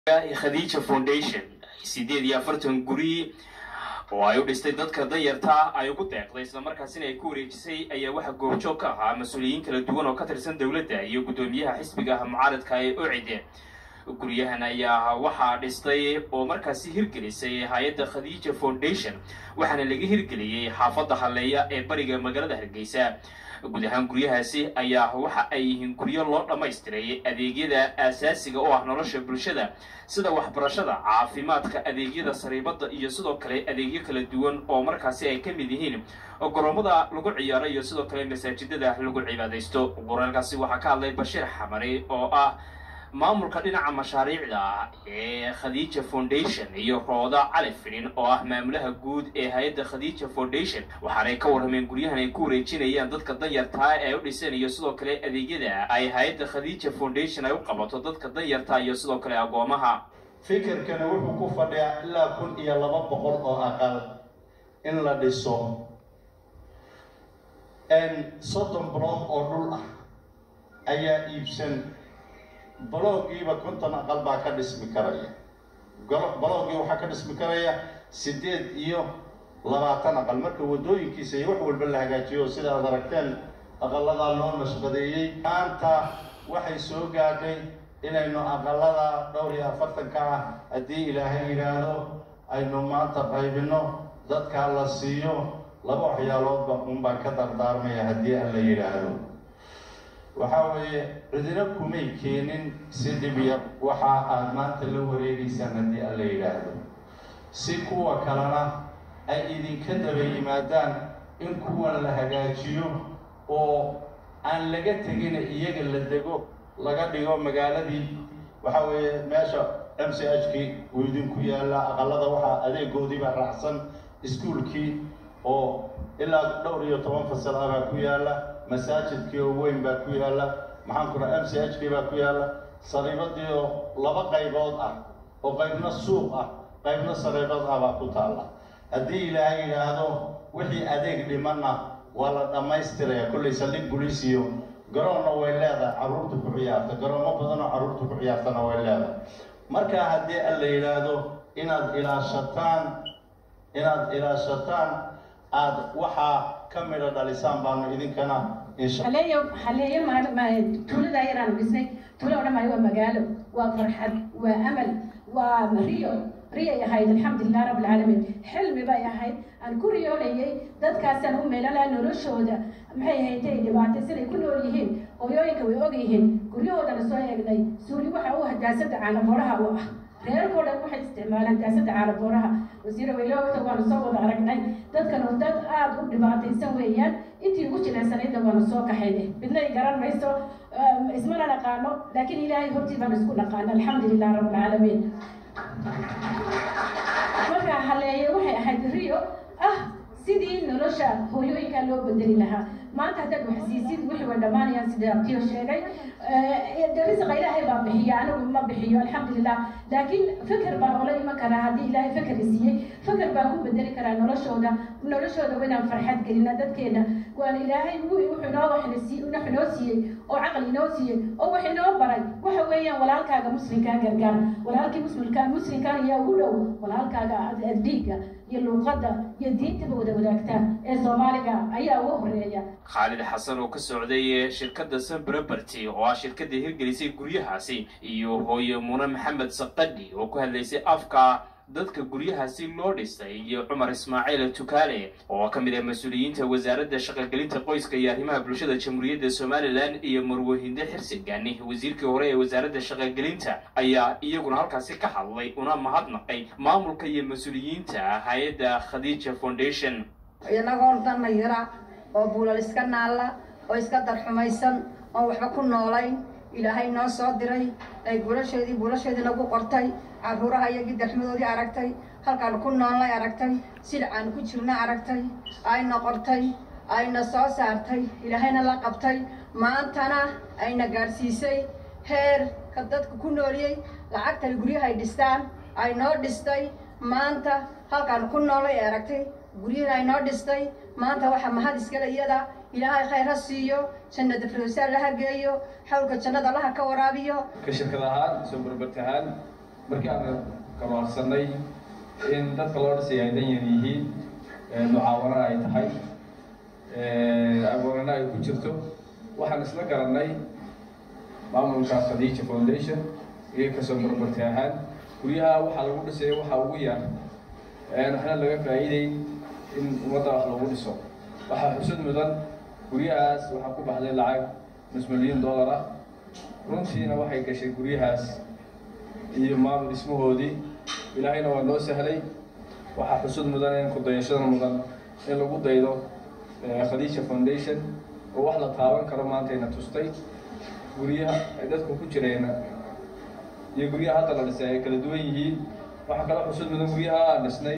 khadiija foundation sideed iyo afartan guri oo ay u dhistay dadka danyarta ay ugu deeqday islamarkaasina ay ku wareejisay ayaa waxaa goobjoog ka ahaa mas-uuliyiin kala duwan oo ka tirsan dowladda iyo guddoomiyaha xisbiga mucaaradka ee ocide guryahan ayaa waxaa dhistay oo markaasi hirgelisay hay-adda khadiija foundation waxaana laga hirgeliyey xaafadda halleeya ee bariga magaalada hargeysa guud ahaan guryahaasi ayaa waxa ay yihiin guryo loo dhammaystiray adeegyada aasaasiga oo ah nolosha bulshada sida waxbarashada caafimaadka adeegyada sariibadda iyo sidoo kale adeegyo kala duwan oo markaasi ay ka mid yihiin garoomada lagu ciyaaro iyo sidoo kale masaajidada lagu cibaadaysto qoraalkaasi waxaa ka hadlay bashiir xamari oo ah maamulka dhinaca mashaariicda ee khadiija foundation iyo rooda cali fidhin oo ah maamulaha guud ee hay-adda khadiija foundation waxaanay ka warrameen guryahan ay ku wareejinayaan dadka danyartaa ee u dhiseen iyo sidoo kale adeegyada ay hay-adda khadiija foundation ay u qabato dadka danyarta iyo sidoo kale agoomaha fikirkani wuxuu ku fadhiyaa ilaa kun iyo laba boqol oo aqal in la dhiso soddon block oo dhul ah ayaa iibsan baloogiiba konton aqal baa ka dhismi karaya baloogii waxaa ka dhismi karaya siddeed iyo labaatan aqal marka waddooyinkiisa iyo wax walba la hagaajiyo sida aad aragteen aqaladaa loo nashqadeeyey maanta waxay soo gaadhay inaynu aqalada dhowr iyo afartanka ah haddii ilaahay yidhaahdo aynu maanta qaybino dadkaa la siiyo laba waxyaaloodba un baan ka dardaarmaya haddii aan la yidhaahdo waxaa weeye cidina kumay keenin si dhib yar waxa aad maanta la wareegaysaan haddii aan la yidhaahdo si kuwa kalena ay idinka daba yimaadaan in kuwan la hagaajiyo oo aan laga tegina iyaga la dego laga dhigo magaaladii waxa weeye meesha m c h kii uu idinku yaalla aqalada waxaa adeegoodiibaa raacsan iskuolkii oo ilaa dhowr iyo toban fasal ah baa ku yaalla masaajidkii oo weyn baa ku yaalla maxaan ku dhaha m c h kii baa ku yaalla sariibadii oo laba qaybood ah oo qaybna suuq ah qaybna sariibad ah baa ku taalla haddii ilaahay yidhaahdo wixii adeeg dhimanna waa la dhammaystiraya kollay saldhig buliis iyo garoonna way leedahay carruurta ku ciyaarta garoomo badanoo carruurta ku ciyaartana way leedahay markaa haddii an la yidhaahdo inaad ilaashataan inaad ilaashataan aada waxaa ka midho dhalisaan baanu idinkana haleeyo haleeyo tuulada yaraan dhisnay tuulo o dhan maayo waa magaalo waa farxad waa amal waa riyo riyay ahayd alxamdulilah rabb alcaalamiin xilmi bay ahayd aan ku riyoolayay dadkaasaan u meelalaha noloshooda maxay ahayd ay dhibaatay siday ku nool yihiin hooyooyinka way og yihiin guryahoodana soo eegnay suuli waxa u ah daasada caanaboraha u ah reerkoo dhan waxay isticmaalaan daasada caanaboraha wasiire wayloogta waanu soo wada aragnay dadkan oo dad aada u dhibaataysan weeyaan intii ugu jilecsanaydna waanu soo kaxayne midnay garan mayso ismana naqaano laakiin ilaahay hortii baanu isku naqaana alxamdulilah rabb alcaalamiin markaa haleeye waxay ahayd rio ah sidii nolosha hooyooyinkaa loo bedeli lahaa maanta haddaad wax siisid wixii way dhammaanayaan sida abtiyo sheegay risiqa ilaahay baa bixiya anigu ma bixiyo alxamdulilah laakiin feker baa oola iman karaa haddii ilaahay feker siiyey feker baa ku bedeli karaa noloshooda noloshooda inaan farxad gelina dadkeena waan ilaahay wuxuu inoo waxnasi wax inoo siiyey oo caqli inoo siiyey oo wax inoo baray waxa weeyaan walaalkaaga muslimkaa gargaar walaalkii muslimka muslimkaa ayaa ugu dhow walaalkaaga dhiigga iyo luuqadda iyo diintaba wada wadaagtaan ee soomaaliga ayaa ugu horeeya khaalid xasan oo ka socday shirkadda sanbreberty oo ah shirkadda hirgelisay guryahaasi iyo hooye mune maxamed saqadhi oo ku hadlaysay afka dadka guryahaasi loo dhisay iyo cumar ismaaciil tukaale oo ka mid ah mas-uuliyiinta wasaaradda shaqogelinta qoyska iyo arrimaha bulshada jamhuuriyadda somalilan iyo marwahinde xirsigani wasiirkii hore ee wasaaradda shaqogelinta ayaa iyaguna halkaasi ka hadlay una mahadnaqay maamulka iyo mas-uuliyiinta hay-adda khadiija foundation inagoo dannayara oo buulal iska naalla oo iska darxumaysan oon waxba ku noolayn ilaahay noo soo diray ay buulasheedii buulasheedii nagu qortay carruuraha iyagii darxmadoodii aragtay halkaanu ku noolnay aragtay sidacaanu ku jirna aragtay ayna qortay ayna soo saartay ilaahayna la qabtay maantana ayna gaadhsiisay heerka dadka ku nooliyey lacagtay guryahay dhistaan ay noo dhistay maanta halkaanu ku noolnay ee aragtay guryihiin ay noo dhistay maanta waxaa mahad iskale iyada ilaahay khayr ha siiyo jannada firdowsaa laha geeyo xawlka jannada allaha ka waraabiyo ka shirkad ahaan soo barbarta ahaan markii aan gabaarsanay in dadka loo dhisay ay dan yar yihiin mucaawanana ay tahay agoonana ay ku jirto waxaan isla garanay maamulka khadiija foundation iyo kasoo barbarti ahaan guryaha waxaa lagu dhisay waxaa ugu yar waxna laga faa'iiday in ummadda wax lagu dhiso waxaa xusud mudan guryahaas waxaa ku baxday lacag nus milyan dollar ah runtiina waxay gashay guryahaas iyo maamul dhismahoodii ilaahayna waa noo sahlay waxaa xusud mudan in kudayashada mudan in lagu daydo khadiija foundation oo wax la taaban karo maantayna tustay guryaha ay dadku ku jireen iyo guryaha hadda la dhisay ay kala duwan yihiin waxaa kala xusud mudan guryaha aan dhisnay